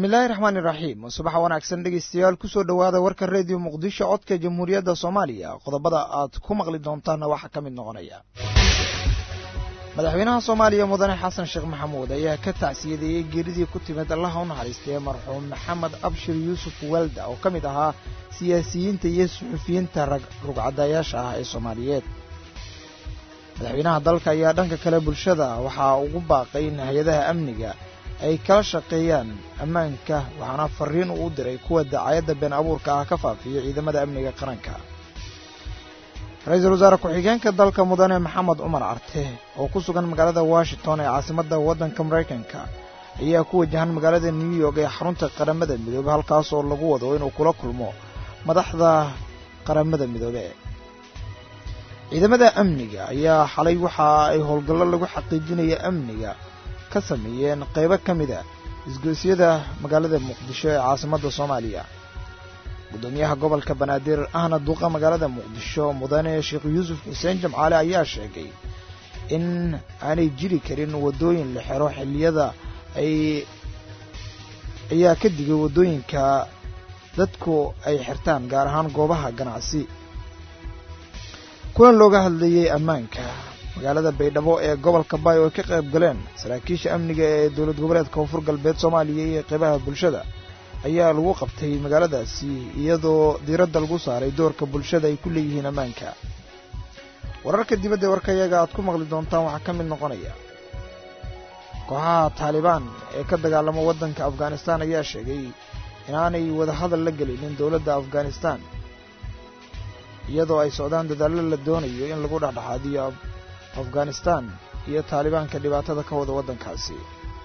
bismillaahi raxmaani raxiim subaxa wanaagsan dhegeystayaal kusoo dhowaada warka reediyo muqdisho codka jamhuuriyadda soomaaliya qodobada aad ku maqli doontaanna waxaa ka mid noqonaya madaxweynaha soomaaliya mudane xasan sheekh maxamuud ayaa ka tacsiyadeeyey geeridii ku timid allaha u naxariistay marxuum maxamed abshir yuusuf welda oo ka mid ahaa siyaasiyiinta iyo suxufiyiinta rugcadayaasha ah ee soomaaliyeed madaxweynaha dalka ayaa dhanka kale bulshada waxaa ugu baaqay in hay-adaha amniga ay kala shaqeeyaan ammaanka waxaana fariin uu u diray kuwa dacaayadda been abuurka ah ka faafiya ciidamada amniga qaranka ra-iisul wasaare ku-xigeenka dalka mudane maxamed cumar carte oo ku sugan magaalada washington ee caasimadda waddanka maraykanka ayaa ku wajahan magaalada new york ee xarunta qaramada midoobe halkaas oo lagu wado inuu kula kulmo madaxda qaramada midoobe ciidamada amniga ayaa xalay waxa ay howlgallo lagu xaqiijinaya amniga ka sameeyeen qaybo ka mid a isgoysyada magaalada muqdisho ee caasimadda soomaaliya guddoomiyaha gobolka banaadir ahna duuqa magaalada muqdisho mudane sheekh yuusuf xuseen jamcaale ayaa sheegay in aanay jiri karin waddooyin la xero xilliyada ay ayaa ka digay waddooyinka dadku ay xirtaan gaar ahaan goobaha ganacsi kulan looga hadlayey ammaanka magaalada baydhabo ee gobolka baay oo ay ka qayb galeen saraakiisha amniga ee dowlad goboleedka koonfur galbeed soomaaliya iyo qeybaha bulshada ayaa lagu qabtay magaaladaasi iyadoo diiradda lagu saaray doorka bulshada ay ku leeyihiin ammaanka wararka dibadda ee warkayaga aad ku maqli doontaan waxaa ka mid noqonaya kooxaha taalibaan ee ka dagaalama waddanka afghanistan ayaa sheegay inaanay wadahadal la gelinin dowladda afghanistan iyadoo ay socdaan dadaallo la doonayo in lagu dhexdhexaadiyo afghanistan iyo taalibaanka dhibaatada ka wada waddankaasi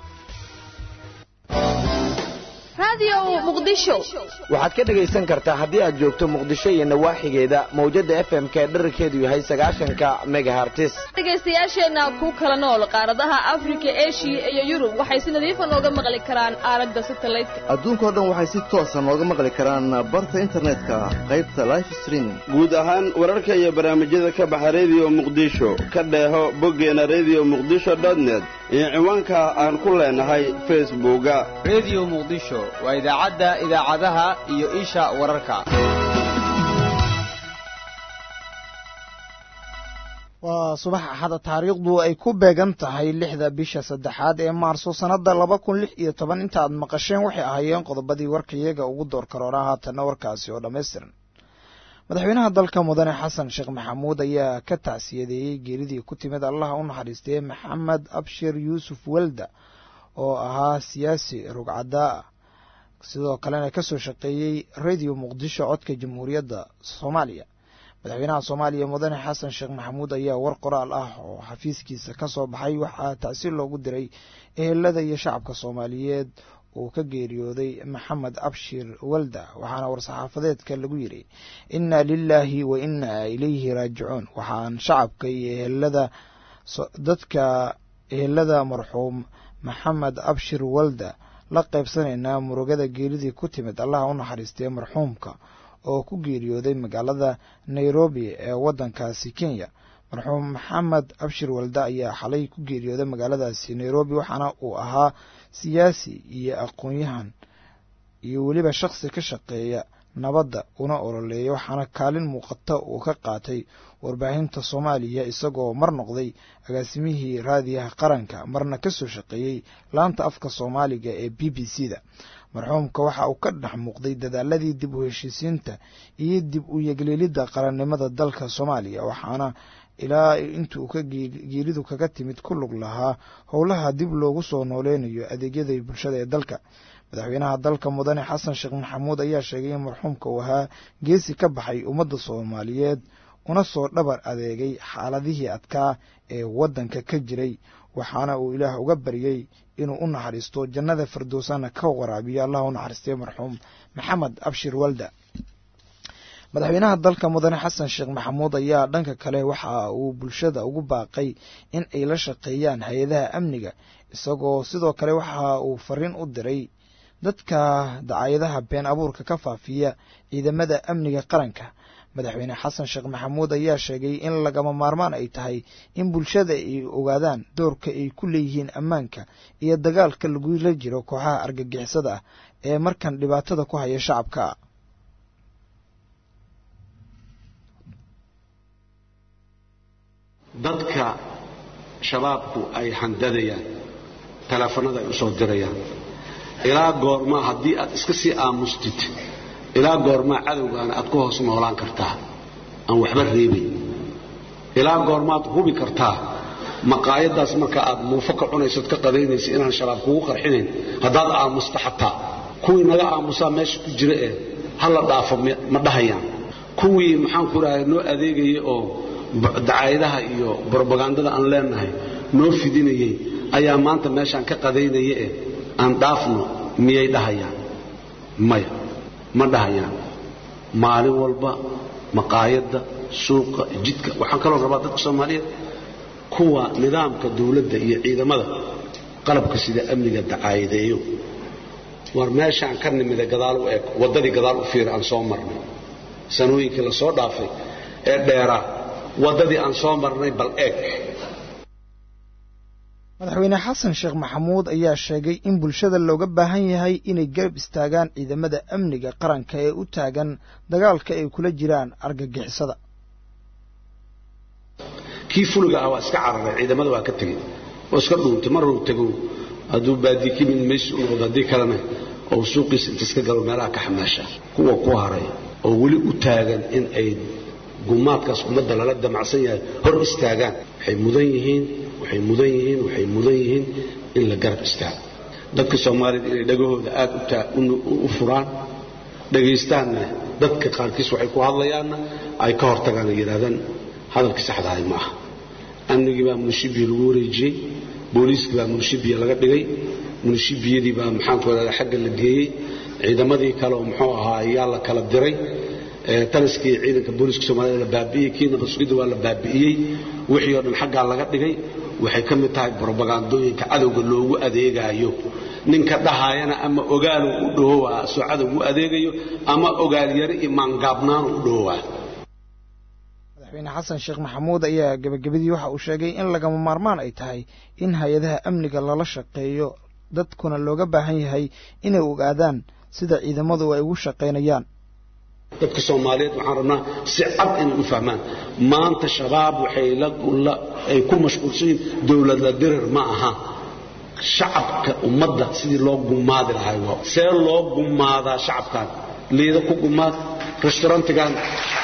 waxaad ka dhegaysan kartaa haddii aad joogto muqdisho iyo nawaaxigeeda mawjadda f m k dherarkeedu yahay sagaashanka megahartis dhegaystayaasheenna ku kala nool qaaradaha afrika eshiya iyo yurub waxay si nadiifa nooga maqli karaan aalada satalaydka adduunkao dhan waxay si toosa nooga maqli karaan barta internetka qaybta life streaming guud ahaan wararka iyo barnaamijyada ka baxa rediyo muqdisho ka dheeho boggeena rediyo muqdisho dotnet iyo ciwaanka aan ku leenahay facebooka rediyo muqdisho waa idaacadda idaacadaha iyo isha wararka waa subax axada taariikhdu ay ku beegan tahay lixda bisha saddexaad ee maarso sannadda laba kun lix iyo toban inta aad maqasheen waxay ahaayeen qodobadii warkayaga ugu door karoonaa haatanna warkaasi oo dhammaystiran madaxweynaha dalka mudane xasan sheekh maxamuud ayaa ka tacsiyadeeyey geeridii ku timid allaha u naxariistay maxamed abshir yuusuf welda oo ahaa siyaasi rugcadaa ah sidoo kalena ka soo shaqeeyey radio muqdisho codka jamhuuriyadda soomaaliya madaxweynaha soomaaliya mudane xasan sheekh maxamuud ayaa war qoraal ah oo xafiiskiisa ka soo baxay waxaa tacsiir loogu diray ehelada iyo shacabka soomaaliyeed uu ka geeriyooday maxamed abshir welda waxaana war-saxaafadeedka lagu yidhi inna lilaahi wa inna ilayhi raajicuun waxaan shacabka iyo ehelada dadka ehelada marxuum maxamed abshir welda la qaybsanaynaa murugada geeridii ku timid allaha u naxariistay marxuumka oo ku geeriyooday magaalada nairobi ee waddankaasi kenya marxuum maxamed abshir welda ayaa xalay ku geeriyooday magaaladaasi nairobi waxaana uu ahaa siyaasi iyo aqoon-yahan iyo weliba shakhsi ka shaqeeya nabadda una ololeeya waxaana kaalin muuqata uu ka qaatay warbaahinta soomaaliya isagoo mar noqday agaasimihii raadiyaha qaranka marna ka soo shaqeeyey laanta afka soomaaliga ee b b c da marxuumka waxa uu ka dhex muuqday dadaaladii dib u heshiisiinta iyo dib u yeglielidda qarannimada dalka soomaaliya waxaana ilaa intuu ka geeridu kaga timid ku lug lahaa howlaha dib loogu soo nooleynayo adeegyada bulshada ee dalka madaxweynaha dalka mudane xasan sheekh maxamuud ayaa sheegay in marxuumka uu ahaa geesi ka baxay ummadda soomaaliyeed una soo dhabar adeegay xaaladihii adkaa ee waddanka ka jiray waxaana uu ilaah uga baryey inuu u naxariisto jannada firdowsana ka waraabiyo allah u naxariistay marxuum maxamed abshir walda madaxweynaha dalka mudane xasan sheekh maxamuud ayaa dhanka kale waxa uu bulshada ugu baaqay in ay la shaqeeyaan hay-adaha amniga isagoo sidoo kale waxa uu fariin u diray dadka dacaayadaha been abuurka ka faafiya ciidamada amniga qaranka madaxweyne xasan sheekh maxamuud ayaa sheegay in lagama maarmaan ay tahay in bulshada ay ogaadaan doorka ay ku leeyihiin ammaanka iyo dagaalka lagula jiro kooxaha argagixisada ah ee markan dhibaatada ku haya shacabka dadka shabaabku ay handadayaan teleefanada ay u soo dirayaan ilaa goormaa haddii aad iska sii aamustid ilaa goormaa cadowgaana aad ku hoos noolaan kartaa aan waxba reebayn ilaa goormaad hubi kartaa maqaayadaas marka aad muufo ka cunaysad ka qadaynaysa inaan shabaab kugu qarxinayn haddaad aamusta xataa kuwii naga aamusaa meesha ku jira ee ha la dhaafo ma dhahayaan kuwii maxaanku idhahay noo adeegayay oo dacaayadaha iyo brobagandada aan leenahay noo fidinayay ayaa maanta meeshaan ka qadaynaya ee aan dhaafno miyay dhahayaan maya ma dhahayaan maalin walba maqaayadda suuqa jidka waxaan kaloo rabaa dadka soomaaliyeed kuwa nidaamka dawladda iyo ciidamada qalabka sida amniga dacaayadeeyo war meeshaan ka nimida gadaal u eg waddadii gadaal u fiira aan soo marnay sanooyinkii la soo dhaafay ee dheeraa waddadii aan soo marnay bal eeg madaxweyne xasan sheekh maxamuud ayaa sheegay in bulshada looga baahan yahay inay garab istaagaan ciidamada amniga qaranka ee u taagan dagaalka ay kula jiraan argagixisada kii fuliga ah waa iska cararay ciidamada waa ka tegey oo iska dhuuntay maruu tego hadduu baadii ka mid maysi u noqdo haddii kalena oo suuqiisa inta iska galo meelaha ka xamaasha kuwa ku haray oo weli u taagan in ay gumaadkaas ummadda lala damacsan yahay hor istaagaan waxay mudan yihiin waxay mudan yihiin waxay mudan yihiin in la garab istaago dadka soomaaliyed inay dhagahooda aad u furaan dhagaystaanna dadka qaarkiis waxay ku hadlayaanna ay ka hortagaan ay yidhahdaan hadalkii saxdahay ma aha amnigii baa munishibiya lagu wareejiyey booliiskii baa munishibiya laga dhigay munishibiyadii baa maxaanku idhahdaa xagga la geeyey ciidamadii kale oo muxuu ahaa ayaa la kala diray taliskii ciidanka booliiska soomaaliyed la baabi'iyey kii nabasugidda waa la baabi'iyey wixii oo dhan xaggaa laga dhigay waxay ka mid tahay brobagandooyinka cadowga loogu adeegaayo ninka dhahaayana ama ogaalu u dhahowaa soo cadowgu u adeegayo ama ogaalyari iyo maangaabnaanu u dhahowaa madaxweyne xasan sheekh maxamuud ayaa gebagabadii waxa uu sheegay in lagama maarmaan ay tahay in hay-adaha amniga lala shaqeeyo dadkuna looga baahan yahay inay ogaadaan sida ciidamadu ay ugu shaqaynayaan dadka soomaaliyeed waxaan rabnaa si cad inay u fahmaan maanta shabaab waxay ay ku mashquulsan yihiin dowlad la dirir ma aha shacabka ummadda sidii loo gumaadi lahay waa see loo gumaadaa shacabkan liida ku gumaad restaurantigan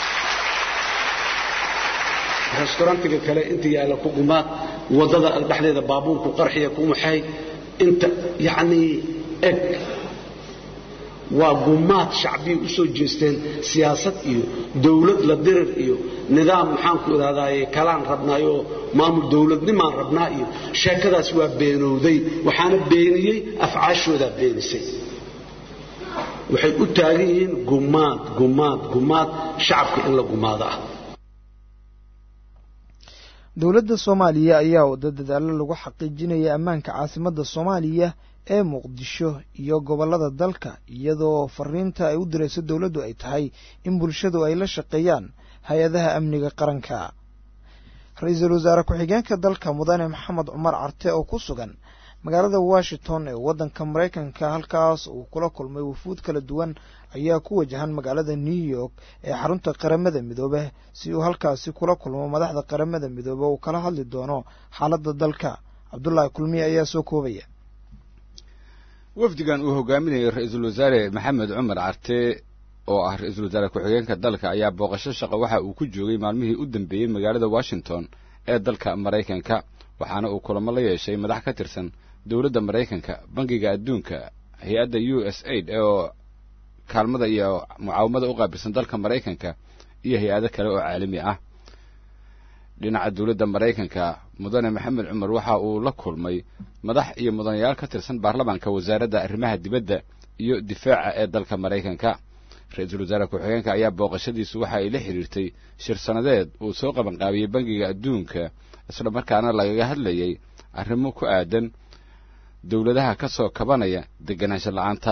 restaurantiga kale inta yaalla ku gumaad waddada dhexdeeda baabuurku qarxiya ku maxay inta yacnii eg waa gumaad shacbiya u soo jeesteen siyaasad iyo dawlad la dirir iyo nidaam maxaanku idhahdaaye kalaan rabnaayoo maamul dawladnimaan rabnaa iyo sheekadaas waa beenowday waxaana beeniyey afcaashoodaa beenisay waxay u taagan yihiin gumaad gumaad gumaad shacabka in la gumaado ah dowladda soomaaliya ayaa wada dadaallo lagu xaqiijinaya ammaanka caasimadda soomaaliya ee muqdisho iyo gobollada dalka iyadoo fariinta ay u dirayso dowladdu ay tahay in bulshadu ay la shaqeeyaan hay-adaha amniga qaranka ra-iisul wasaare ku-xigeenka dalka mudane maxamed cumar carte oo ku sugan magaalada washington ee waddanka maraykanka halkaas uu kula kulmay wufuud kala duwan ayaa ku wajahan magaalada new york ee xarunta qaramada midoobe si uu halkaasi kula kulmo madaxda qaramada midoobe uu kala hadli doono xaaladda dalka cabdulaahi kulmiye ayaa soo koobaya wafdigan uu hogaaminayay ra-iisul wasaare maxamed cumar carte oo ah ra-iisul wasaare ku-xigeenka dalka ayaa booqasho shaqo waxa uu ku joogay maalmihii u dambeeyey magaalada washington ee dalka maraykanka waxaana uu kulamo la yeeshay madax ka tirsan dowladda maraykanka bangiga adduunka hay-adda u s aid oo kaalmada iyo mucaawamada u qaabilsan dalka maraykanka iyo hay-ado kale oo caalami ah dhinaca dowladda maraykanka mudane maxamed cumar waxa uu la kulmay madax iyo mudanayaal ka tirsan baarlamaanka wasaaradda arrimaha dibadda iyo difaaca ee dalka maraykanka ra-iisul wasaare ku-xigeenka ayaa booqashadiisu waxa ay la xidhiirtay shir sannadeed uu soo qabanqaabiyey bangiga adduunka isla markaana lagaga hadlayay arrimo ku aadan dowladaha ka soo kabanaya deganaansho la'aanta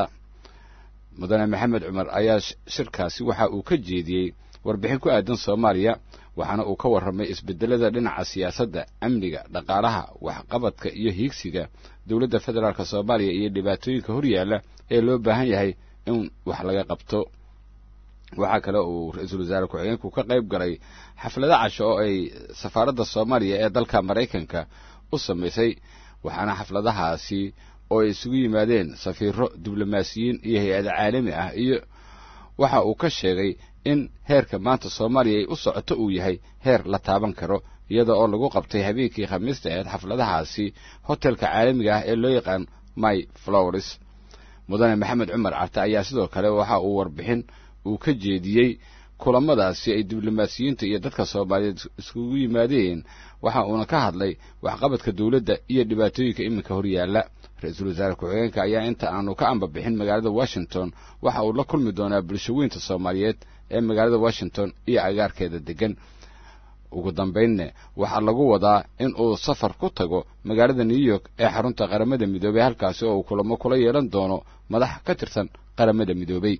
mudane maxamed cumar ayaa shirkaasi waxa uu ka jeediyey warbixin ku aadan soomaaliya waxaana uu ka warramay isbeddelada dhinaca siyaasadda amniga dhaqaalaha waxqabadka iyo hiigsiga dowladda federaalk soomaaliya iyo dhibaatooyinka horyaalla ee loo baahan yahay in wax laga qabto waxaa kale uu ra-iisul wasaare ku-xigeenku ka qayb galay xaflado casho oo ay safaaradda soomaaliya ee dalka maraykanka u samaysay waxaana xafladahaasi oo ay isugu yimaadeen safiiro diblomaasiyiin iyo hay-ada caalami ah iyo waxa uu ka sheegay in heerka maanta soomaaliya ay u socoto uu yahay heer la taaban karo iyada oo lagu qabtay habeenkii khamiista aheed xafladahaasi hotelka caalamiga ah ee loo yaqaan my flowers mudane maxamed cumar carte ayaa sidoo kale waxa uu warbixin uu ka jeediyey kulamadaasi ay diblomaasiyiinta iyo dadka soomaaliyeed iskugu yimaadeen waxa uuna ka hadlay waxqabadka dowladda iyo dhibaatooyinka iminka horyaalla ra-iisul wasaare ku-xigeenka ayaa inta aanu ka ambabixin magaalada washington waxa uu la kulmi doonaa bulshaweynta soomaaliyeed ee magaalada washington iyo agaarkeeda deggan ugu dambaynne waxaa lagu wadaa in uu safar ku tago magaalada new york ee xarunta qaramada midoobey halkaasi oo uu kulamo kula yeelan doono madax ka tirsan qaramada midoobey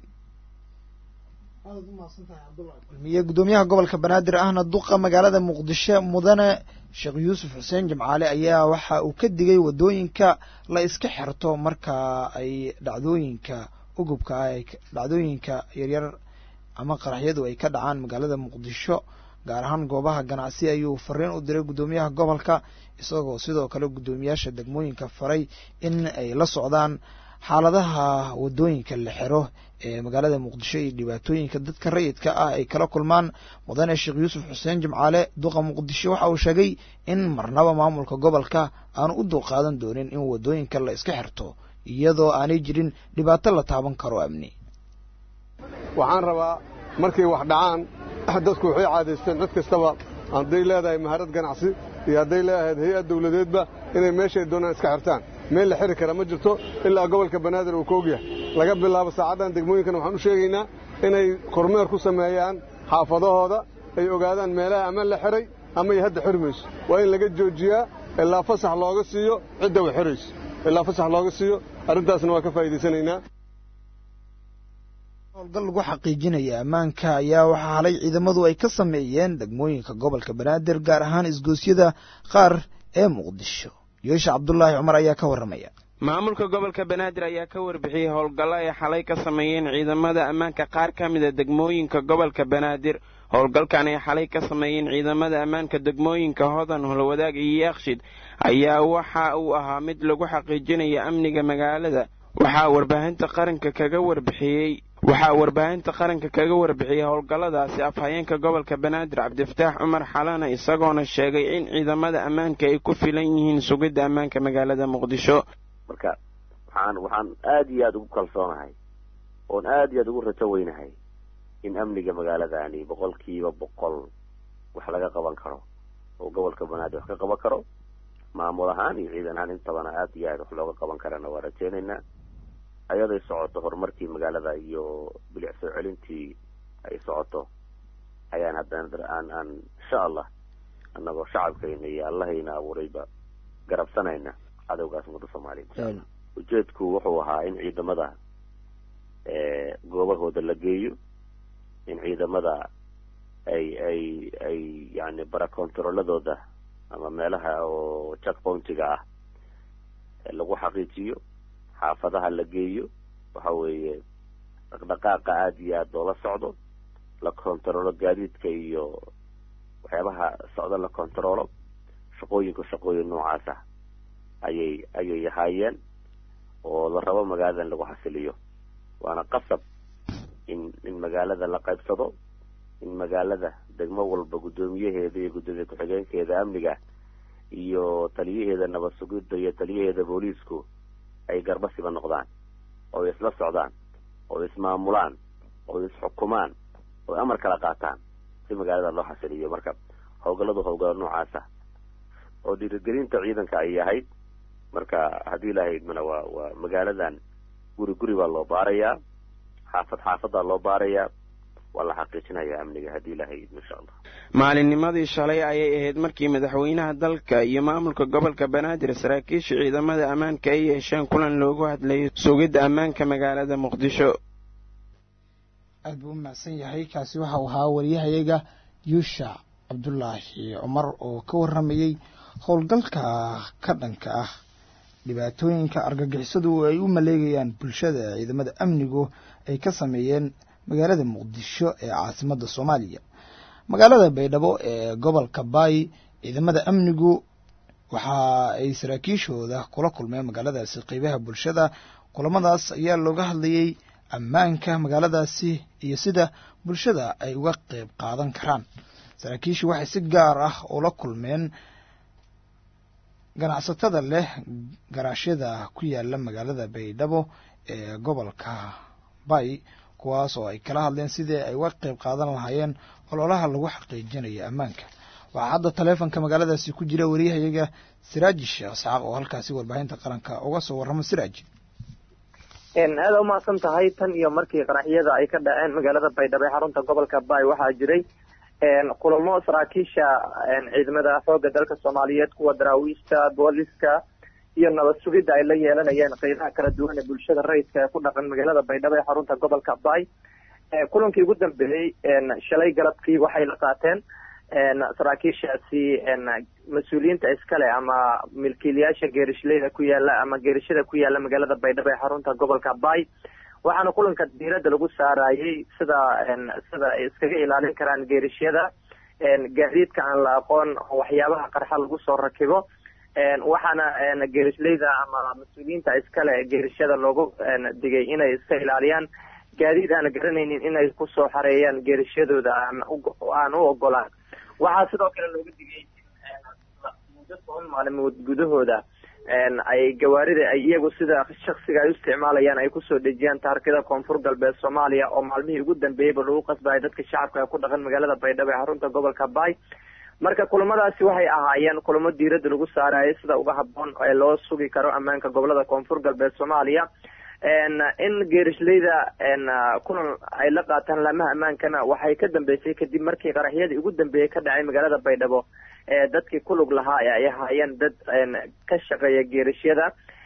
miye gudoomiyaha gobolka banaadir ahna duqa magaalada muqdisho mudane sheekh yuusuf xuseen jimcaale ayaa waxa uu ka digay waddooyinka la iska xirto marka ay dhacdooyinka ugubka ah dhacdooyinka yaryar ama qaraxyadu ay ka dhacaan magaalada muqdisho gaar ahaan goobaha ganacsi ayuu fariin u diray guddoomiyaha gobolka isagoo sidoo kale guddoomiyaasha degmooyinka faray in ay la socdaan xaaladaha waddooyinka la xiro ee magaalada muqdisho iyo dhibaatooyinka dadka rayidka ah ay kala kulmaan mudane sheekh yuusuf xuseen jimcaale duqa muqdisho waxa uu sheegay in marnaba maamulka gobolka aanu u dulqaadan doonin in waddooyinka la iska xirto iyadoo aanay jirin dhibaato la taaban karo amni waxaan rabaa markay wax dhacaan dadku waxay caadaysteen cid kastaba hadday leedahay maharad ganacsi iyo hadday leedahayd hay-ad dawladeedba inay meeshay doonaan iska xirtaan meel la xiri kara ma jirto ilaa gobolka banaadir uu ka ogyahay laga bilaabo saacaddan degmooyinkan waxaan u sheegaynaa inay kormeer ku sameeyaan xaafadahooda ay ogaadaan meelaha ama la xiray ama ay hadda xiri mayso waa in laga joojiyaa ilaa fasax looga siiyo cidda way xirayso ilaa fasax looga siiyo arrintaasna waa ka faa'iidaysanaynaa howlgal lagu xaqiijinaya ammaanka ayaa waxaa halay ciidamadu ay ka sameeyeen degmooyinka gobolka banaadir gaar ahaan isgoosyada qaar ee muqdisho yoosha cabdulaahi cumar ayaa ka warramaya maamulka gobolka banaadir ayaa ka warbixiyey howlgallo ay xalay ka sameeyeen ciidamada ammaanka qaar ka mida degmooyinka gobolka banaadir howlgalkan ay xalay ka sameeyeen ciidamada ammaanka degmooyinka hodan holwadaag iyo yaakshid ayaa waxa uu ahaa mid lagu xaqiijinaya amniga magaalada waxaa warbaahinta qaranka kaga warbixiyey waxaa warbaahinta qaranka kaga warbixiyey howlgalladaasi afhayeenka gobolka banaadir cabdifataax cumar xalana isagoona sheegay in ciidamada ammaanka ay ku filan yihiin sugidda ammaanka magaalada muqdisho marka waxaan waxaan aada iyo aada ugu kalsoonahay oon aada iyo aada ugu rajo weynahay in amniga magaaladani boqolkiiba boqol wax laga qaban karo oo gobolka banaadir wax ka qaban karo maamul ahaan iyo ciidan ahaan intabana aada iyo aada wax looga qaban karana waa rajeynaynaa ayaday socoto horumarkii magaalada iyo bilic soo celintii ay socoto ayaan haddana aan aan insha allah annagoo shacabkayna iyo allahayna abuurayba garabsanayna cadowgaas ummadda soomaaliya insha allah ujeedku wuxuu ahaa in ciidamada goobahooda la geeyo in ciidamada ay ay ay yani barakontaroladooda ama meelaha oo checkpointiga ah lagu xaqiijiyo xaafadaha la geeyo waxa weeye dhaqdhaqaaqa aada iyo aada loola socdo la kontaroolo gaadiidka iyo waxyaabaha socdo la kontaroolo shaqooyinku shaqooyin noocaas ah ayay ayay ahaayeen oo la rabo magaalada in lagu xasiliyo waana qasab in in magaalada la qaybsado in magaalada degmo walba guddoomiyaheeda iyo guddoomiye ku-xigeenkeeda amniga iyo taliyaheeda nabad sugidda iyo taliyaheeda booliisku ay garbasiba noqdaan oo ay isla socdaan oo ismaamulaan oo isxukumaan oo amar kala qaataan si magaalada loo xasiliyo marka howlgalladu howlgallo noocaasa oo dhiirigelinta ciidanka ay ahayd marka haddii ilaahay idmana waa waa magaaladan guri guri baa loo baarayaa xaafad xaafadaa loo baarayaa waa la xaqiijinayaa amniga haddii ilaahay idmo insha allah maalinnimadii shalay ayay ahayd markii madaxweynaha dalka iyo maamulka gobolka banaadir saraakiisha ciidamada ammaanka ay yeesheen kulan loogu hadlayay sugidda ammaanka magaalada muqdisho aad buu u mahadsan yahay kaasi waxa uu ahaa wariyahayaga yuusha cabdulaahi cumar oo ka warramayey howlgalka ka dhanka ah dhibaatooyinka argagixisadu ay u maleegayaan bulshada ciidamada amnigu ay ka sameeyeen magaalada muqdisho ee caasimadda soomaaliya magaalada baydhabo ee gobolka baay ciidamada amnigu waxa ay saraakiishooda kula kulmeen magaaladaasi qeybaha bulshada kulamadaas ayaa looga hadlayey ammaanka magaaladaasi iyo sida bulshada ay uga qeyb qaadan karaan saraakiishu waxay si gaar ah ula kulmeen ganacsatada leh garaashyada ku yaala magaalada baydhabo ee gobolka bay kuwaas oo ay kala hadleen sidii ay uga qeyb qaadan lahaayeen ololaha lagu xaqiijinayo ammaanka waxaa hadda taleefonka magaaladaasi ku jira wariyahayaga siraaji sheekh isxaaq oo halkaasi warbaahinta qaranka uga soo warramo siraaj aada umahadsan tahay tan iyo markii qaraxyada ay ka dhaceen magaalada baydhabo ee xarunta gobolka bay waxaa jiray kulamo saraakiisha ciidamada xoogga dalka soomaaliyeed kuwa daraawiishta booliska iyo nabad sugidda ay la yeelanayeen qeybaha kala duwan ee bulshada rayidka ee ku dhaqan magaalada baydhabo ee xarunta gobolka bay kulankii ugu dambeeyey shalay galabkii waxay la qaateen saraakiishaasi mas-uuliyiinta iskale ama milkiilayaasha geerishlayda ku yaala ama geerishada ku yaala magaalada baydhabo ee xarunta gobolka bay waxaana kulanka diiradda lagu saarayey sida sida ay iskaga ilaalin karaan geerishyada gaadiidka aan la aqoon waxyaabaha qarxa lagu soo rakibo waxaana geerishlayda ama mas-uuliyiinta iskale geerishada loogu digay inay iska ilaaliyaan gaadiid aan garanaynin inay kusoo xareeyaan geerishadooda aan u ogolaan waxaa sidoo kale looga digay muddo toban maalimood gudahooda ay gawaarida ay iyagu sida shaksiga ay u isticmaalayaan ay kusoo dejiyaan taarkida koonfur galbeed soomaaliya oo maalmihii ugu dambeeyeyba lagu qasbaya dadka shacabka ee ku dhaqan magaalada baydhabo ee xarunta gobolka bay marka kulamadaasi waxay ahaayeen kulamo diiradda lagu saarayay sida uga haboon ee loo sugi karo ammaanka gobolada koonfur galbeed soomaaliya in geerishlayda kulan ay la qaataan laamaha ammaankana waxay ka dambeysay kadib markii qaraxyadii ugu dambeeyey ka dhacay magaalada baydhabo ee dadkii kulug lahaa ee ay ahaayeen dad ka shaqeeya geerishyada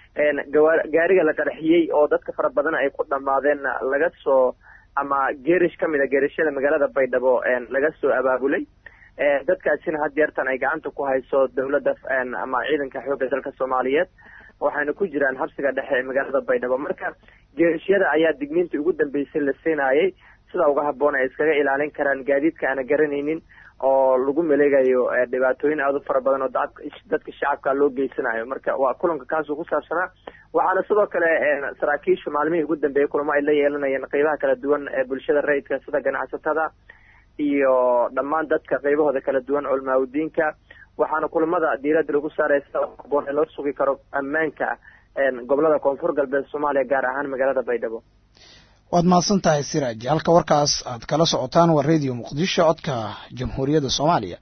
gaariga la qaraxiyey oo dadka fara badan ay ku dhamaadeen laga soo ama geerish ka mid a geerishyada magaalada baydhabo laga soo abaabulay dadkaasina had yeertan ay gacanta ku hayso dowladda ama ciidanka xoogga dalka soomaaliyeed waxayna ku jiraan habsiga dhexe ee magaalada baydhabo marka geerishyada ayaa digniintii ugu dambeysay la siinayay sida uga haboon ay iskaga ilaalin karaan gaadiidka aana garanaynin oo lagu maleegayo dhibaatooyin aada u fara badan oo dadka shacabka loo geysanayo marka waa kulanka kaasuu ku saabsanaa waxaana sidoo kale saraakiishu maalmihii ugu dambeeyey kulamo ay la yeelanayeen qeybaha kala duwan ee bulshada rayidka sida ganacsatada iyo dhammaan dadka qeybahooda kala duwan culmaaudiinka waxaana kulamada diiradda lagu saaraya sida haboon ee loo sugi karo ammaanka gobolada koonfur galbeed soomaaliya gaar ahaan magaalada baydhabo waad mahadsan tahay siraaji halka warkaas aad kala socotaan waa radio muqdisho codka jamhuuriyadda soomaaliya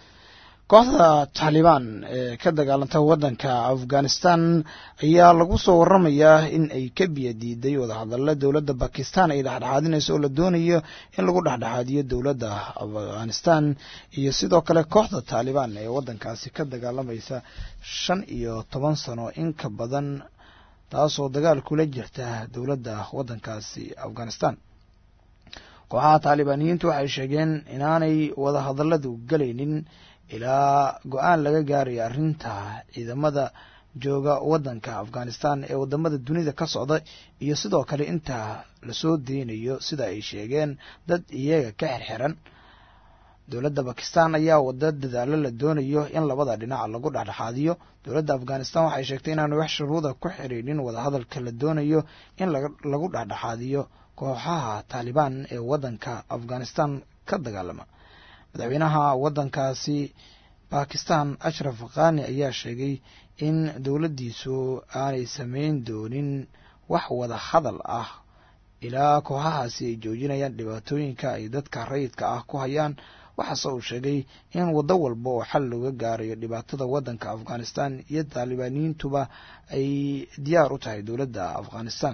kooxda taalibaan ee ka dagaalanta waddanka afghanistan ayaa lagu soo waramayaa in ay ka biya diiday wadahadalla dowladda bakistan ay dhexdhexaadinayso oo la doonayo in lagu dhexdhexaadiyo dowladda afghanistan iyo sidoo kale kooxda taalibaan ee waddankaasi ka dagaalamaysa shan iyo toban sano in ka badan taasoo dagaal kula jirta dowladda waddankaasi afghanistan kooxaha taalibaaniyiintu waxay sheegeen inaanay wadahadalladu gelaynin ilaa go-aan laga gaarayo arrinta ciidamada jooga waddanka afghanistan ee wadamada dunida ka socda iyo sidoo kale inta lasoo deynayo sida ay sheegeen dad iyaga ka xirxiran dowladda bakistan ayaa wada dadaalo la doonayo in labada dhinac lagu dhexdhexaadiyo dowladda afghanistan waxay sheegtay inaanu wax shuruuda ku xiriirin wadahadalka la doonayo in lagu dhexdhexaadiyo kooxaha taalibaan ee waddanka afghanistan ka dagaalama madaxweynaha waddankaasi bakistan ashraf khani ayaa sheegay in dowladdiisu aanay sameyn doonin wax wada hadal ah ilaa kooxahaasi ay joojinayaan dhibaatooyinka ay dadka rayidka ah ku hayaan waxaase uu sheegay in waddo walba oo xal looga gaarayo dhibaatada waddanka afghanistan iyo taalibaaniyiintuba ay diyaar u tahay dowladda afghanistan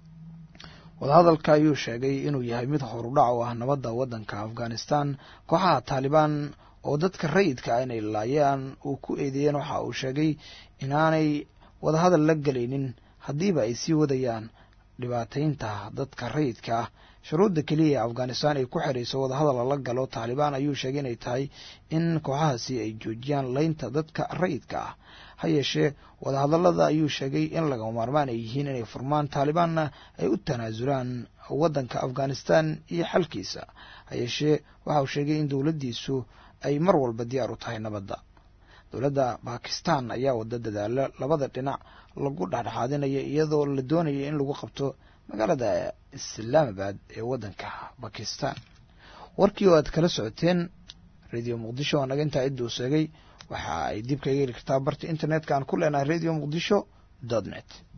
wadahadalka ayuu sheegay inuu yahay mid horudhac u ah nabadda waddanka afghanistan kooxaha taalibaan oo dadka rayidka ah inay laayaan uu ku eedeeyeen waxa uu sheegay inaanay wadahadal la gelaynin haddiiba ay sii wadayaan dhibaataynta dadka rayidka ah shuruudda keliya ee afghanistan ay ku xirayso wadahadal lala galo taalibaan ayuu sheegay inay tahay in kooxahaasi ay joojiyaan leynta dadka rayidka ah ha yeeshee wadahadallada ayuu sheegay in lagama maarmaan ay yihiin inay furmaan taalibaanna ay u tanaasulaan waddanka afghanistan iyo xalkiisa ha yeeshee waxa uu sheegay in dowladdiisu ay mar walba diyaar u tahay nabadda dowladda bakistan ayaa wada dadaalo labada dhinac lagu dhexdhexaadinayo iyadoo la doonaya in lagu qabto magaalada islaamabad ee waddanka bakistan warkii oo aad kala socoteen radio muqdisho oo naga intaa cidduu sheegay waxa ay dib kaga heli kartaa barta internetka aan ku leenahay radio muqdisho dot net